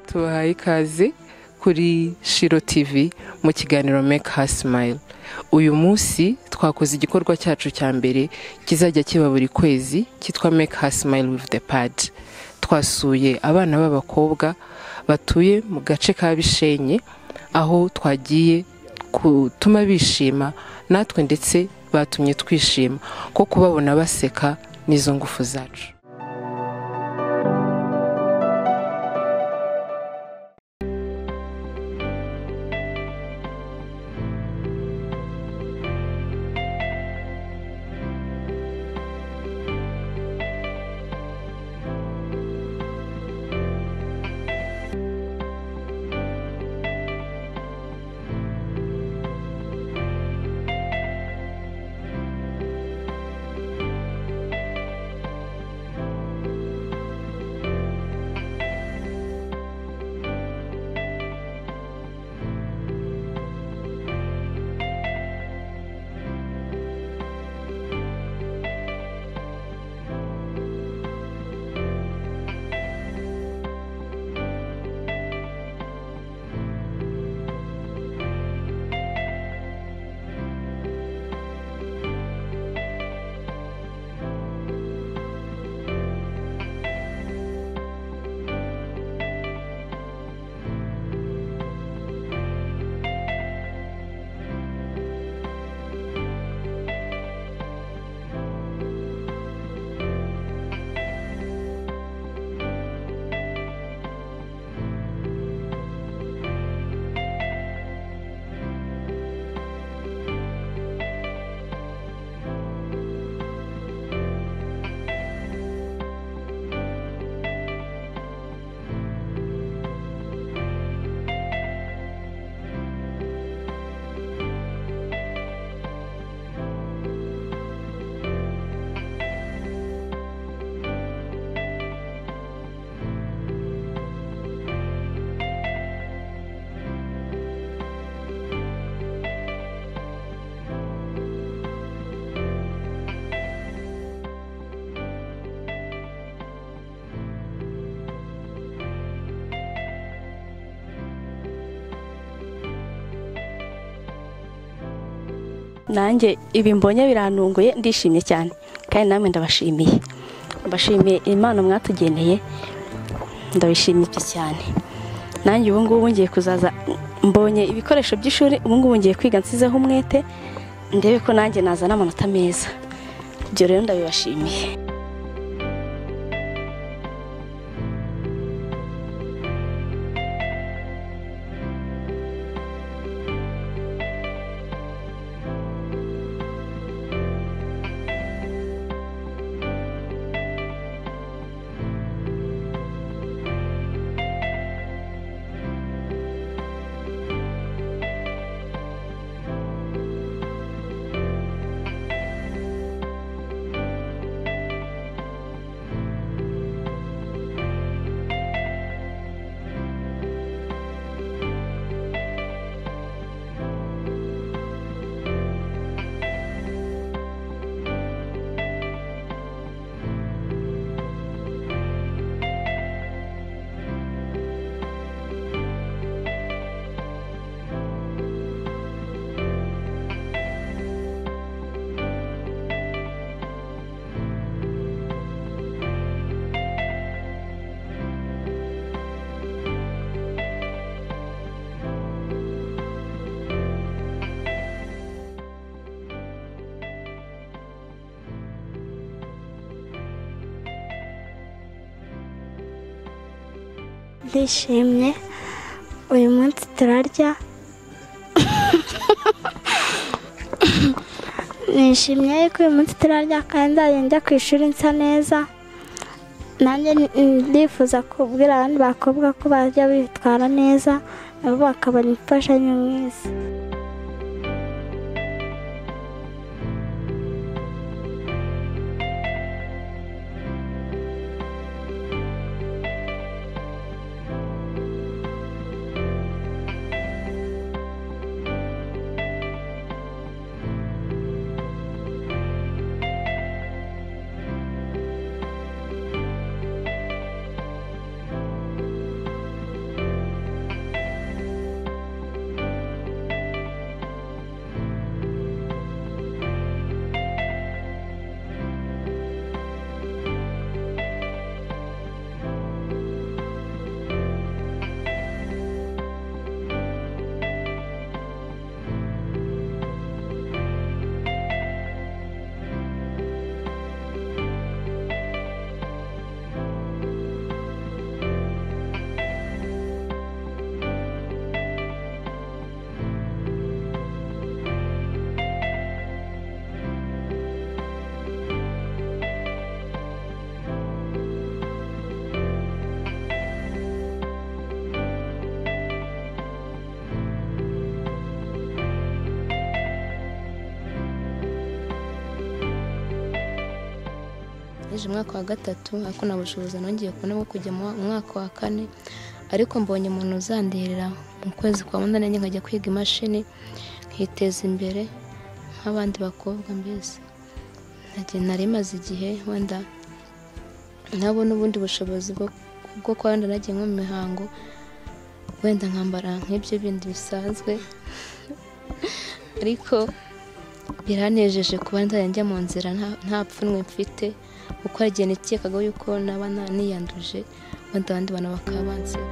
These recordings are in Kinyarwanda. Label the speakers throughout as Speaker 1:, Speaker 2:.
Speaker 1: tubahaye ikaze kuri shiro tivi mu kiganiro make her smile uyu munsi twakoze igikorwa cyacu cya mbere kizajya kiba buri kwezi cyitwa make her smile with the pad twasuye abana b'abakobwa batuye mu gace ka bishenyi aho twagiye gutuma bishima natwe ndetse batumye twishima ko kubabona baseka n'izo ngufu zacu
Speaker 2: nanjye ibi mbonye birantunguye ndishimye cyane kandi namwe ndabashimiye mbashimiye impano mwatugeneye ndabishimiye cyane nanjye ubu ngubu ngiye kuzaza mbonye ibikoresho by'ishuri ubu ngubu ngiye kwiga nsizeho umwete ndebe ko nanjye nazana amanota meza ibyo rero ndabibashimiye
Speaker 3: ndishimye uyu munsi turarya nishimye yuko uyu munsi turarya kandi nzajya njya ku ishuri nsa neza nanjye ndifuza kubwira abandi bakobwa ko bajya bitwara neza nabo bakabona imfashanyo mwiza
Speaker 4: nize umwaka wa gatatu ariko nta bushobozi nongeye kubona bwo kujya mu mwaka wa kane ariko mbonye umuntu uzanderera mu kwezi kwa munani nkajya kwiga imashini nkiteza imbere nk'abandi bakobwa mbese Nagiye- nari maze igihe wenda ntabona ubundi bushobozi bwo bwo kuba wenda nagiye nko mu mihango wenda nkambara nk'ibyo bindi bisanzwe ariko biranejeje kuba nzajya njya mu nzira nta- nta pfunwe mfite kuko hari igihe nikekaga yuko naba na- niyanduje wenda abandi bantu bakaba banseka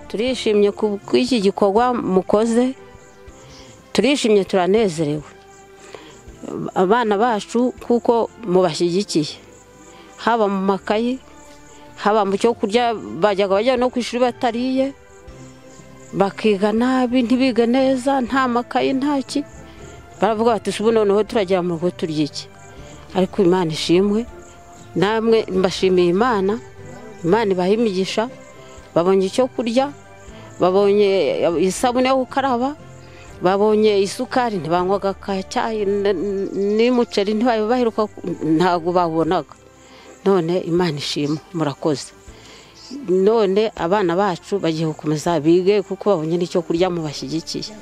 Speaker 5: turishimye ku bw'iki gikorwa mukoze turishimye turanezerewe abana bacu kuko mubashyigikiye haba mu makayi haba mu cyo kurya bajyaga bajya no ku ishuri batariye bakiga nabi ntibige neza nta makayi nta ki baravuga bati ubu noneho turagera mu rugo turya iki ariko imana ishimwe namwe mbashimiye imana imana ibaha imigisha babonye icyo kurya babonye isabune yo gukaraba babonye isukari ntibanywaga ka cyayi n- n'umuceri ntibabe baheruka ku- ntabwo babonaga none imana ishima murakoze none abana bacu bagiye gukomeza bige kuko babonye n'icyo kurya mubashyigikiye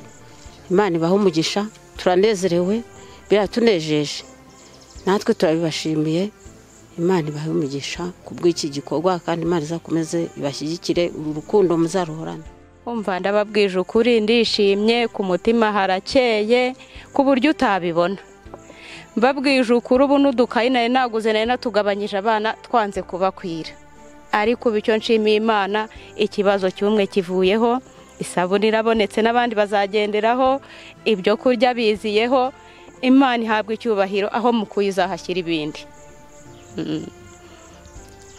Speaker 5: imana ibaha umugisha turanezerewe biratunejeje natwe turabibashimiye imana ibahe umugisha ku bw'iki gikorwa kandi imana izakomeze ibashyigikire uru rukundo muzaruhorana
Speaker 6: umva ndababwije ukuri ndishimye ku mutima harakeye ku buryo utabibona mbabwije ukuri ubu n'udukayi nari naguze nari natugabanyije abana twanze kubakwira ariko ubu icyo nshimiye imana ikibazo cy'umwe kivuyeho isabune irabonetse n'abandi bazagenderaho ibyo kurya biziyeho imana ihabwa icyubahiro aho mukuye izahashyira ibindi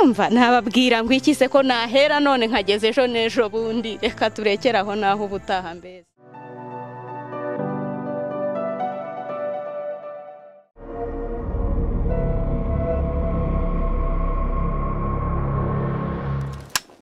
Speaker 6: umva nababwira ngo iki se ko nahera none nkageze ejo n'ejo bundi reka turekere aho naho ubutaha mbese